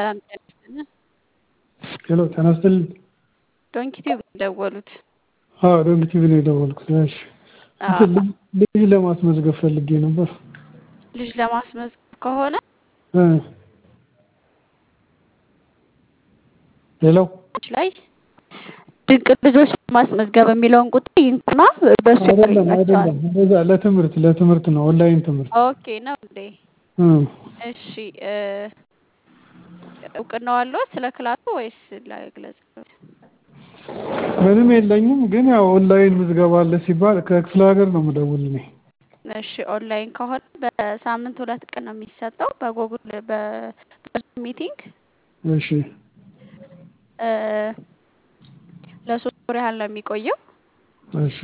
ሰላም ጤና ይስጥልን። ሄሎ ጤና ይስጥልኝ። ዶንኪ ቲዩብ ነው የደወሉት። አዎ ዶንኪ ቲቪ ነው የደወልኩት። እሺ አዎ፣ ልጅ ለማስመዝገብ ፈልጌ ነበር። ልጅ ለማስመዝገብ ከሆነ እ ሄሎ ላይ ድንቅ ልጆች ለማስመዝገብ የሚለውን ቁጥር ይንኩና በሱ አይደለም ያገኟቸዋል። አይደለም፣ እንደዛ ለትምህርት ለትምህርት ነው ኦንላይን ትምህርት። ኦኬ ነው እንዴ? እ እሺ እ እውቅናው አለዎት ስለ ክላሱ ወይስ ለግለጽ? ምንም የለኝም፣ ግን ያው ኦንላይን ምዝገባ አለ ሲባል ከክፍለ ሀገር ነው የምደውል እኔ። እሺ ኦንላይን ከሆነ በሳምንት ሁለት ቀን ነው የሚሰጠው በጎግል በዙም ሚቲንግ እሺ እ ለሶስት ወር ያህል ነው የሚቆየው። እሺ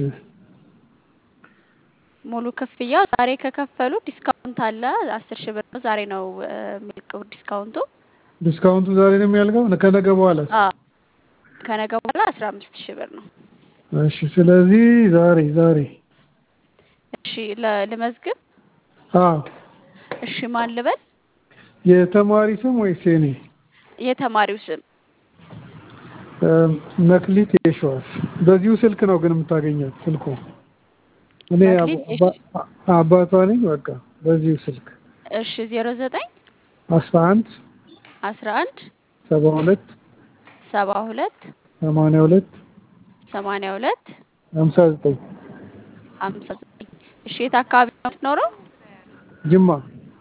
ሙሉ ክፍያው ዛሬ ከከፈሉ ዲስካውንት አለ አስር ሺህ ብር ነው። ዛሬ ነው እ የሚልቀው ዲስካውንቱ። ዲስካውንቱ ዛሬ ነው የሚያልቀው ከነገ በኋላ? አዎ ከነገ በኋላ አስራ አምስት ሺህ ብር ነው። እሺ ስለዚህ ዛሬ ዛሬ እሺ ለ- ልመዝግብ። አዎ እሺ ማን ልበል? የተማሪ ስም ወይስ የኔ? የተማሪው ስም እ መክሊት የሸዋስ። በዚሁ ስልክ ነው ግን የምታገኛት ስልኩ። እኔ መክሊት አባ- አባ- አባቷ ነኝ። በቃ በዚሁ ስልክ እሺ ዜሮ ዘጠኝ አስራ አንድ አስራ አንድ ሰባ ሁለት ሰባ ሁለት ሰማንያ ሁለት ሰማንያ ሁለት ሀምሳ ዘጠኝ ሀምሳ ዘጠኝ እሺ የት አካባቢ ነው የምትኖረው? ጅማ።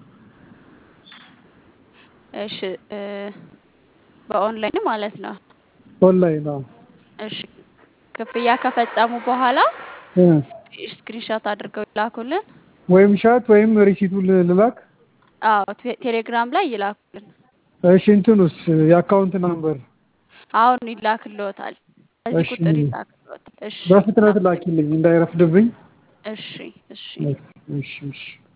እሺ እ በኦንላይን ማለት ነው። ኦንላይን ነው። እሺ ክፍያ ከፈጸሙ በኋላ እ ስክሪንሾት አድርገው ይላኩልን። ወይም ሻት ወይም ሪሲቱ ል- ልላክ። አዎ ቴ- ቴሌግራም ላይ ይላኩልን። እሺ እንትኑስ የአካውንት ናምበር አሁን ይላክልዎታል። በዚህ እሺ። ቁጥር ይላክልዎታል። እሺ በፍጥነት ላኪልኝ እንዳይረፍድብኝ። እሺ እሺ እሺ እሺ